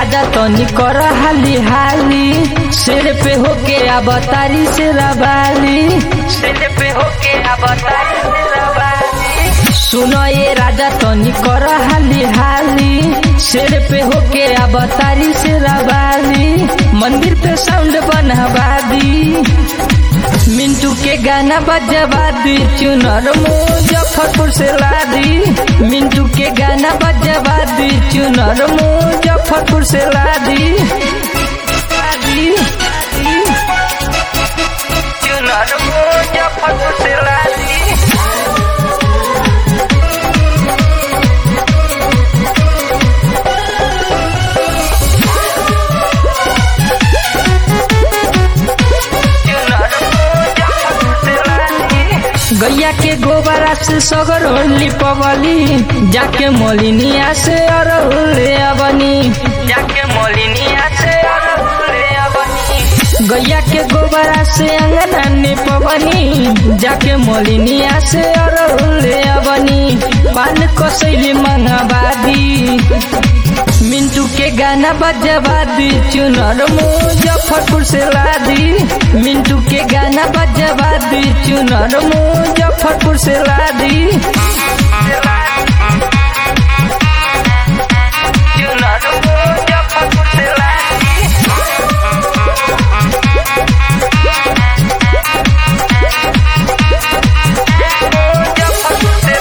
राजा तनी कर हाली हाली सिर पे होके अवतारी से रबाली सिर पे होके अवतारी से रबाली सुनो ये राजा तनी कर हाली हाली सिर पे होके अवतारी से रबाली मंदिर पे साउंड बनवा दी मिंटू के गाना बजवा दी चुनर मुजफ्फरपुर से ला दी मिंटू के गाना बजवा दी चुनर मुजफ्फरपुर से ला दी ला दी, ला दी। चुनर मुजफ्फरपुर से ला दी गैया के गोबरा से सगर होली पवली जाके मोलिनिया से अरहुले अबनी जाके मोलिनिया से अरहुले अबनी गैया के गोबरा से अंगना ने पवनी जाके मोलिनिया से अरहुले अबनी पान कसैली मंगवादी मिंटू के गाना बजवा दी चुनर मुजफ्फरपुर से ला दी मिंटू के गाना बजवा दी चुनर मुजफ्फरपुर से ला दी चुनर मुजफ्फरपुर से ला दी मुजफ्फरपुर से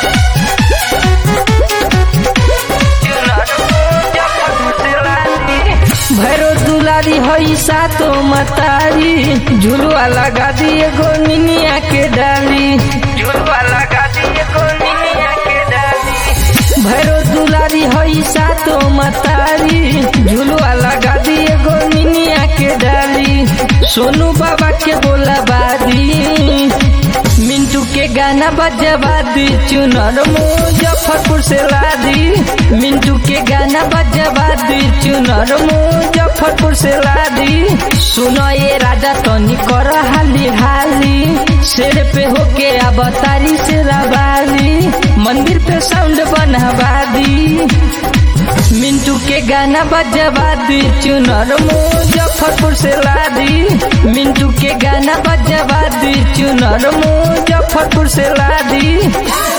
भैरो दुलारी हई सातो मतारी झुलुआ लगा दिए गो निनिया के डाली झुलुआ लगा दिए गो निनिया के डाली भैरो दुलारी हई सातो मतारी झुलुआ लगा दिए गो निनिया के डाली सोनू बाबा के बोला बादी मिंटू के गाना बजवा दी चुनर मुजफ्फरपुर से ला दी मिंटू के गाना बजवा दी चुनर मुजफ्फरपुर से ला दी सुनो ये राजा तनी कर हाली हाली सिर पे होके अवतारी से रबाली मंदिर पे साउंड बनवा दी मिंटू के गाना बजवा दी चुनर मुजफ्फरपुर से ला दी मिंटू के गाना बजवा दी चुनर मुजफ्फरपुर से ला दी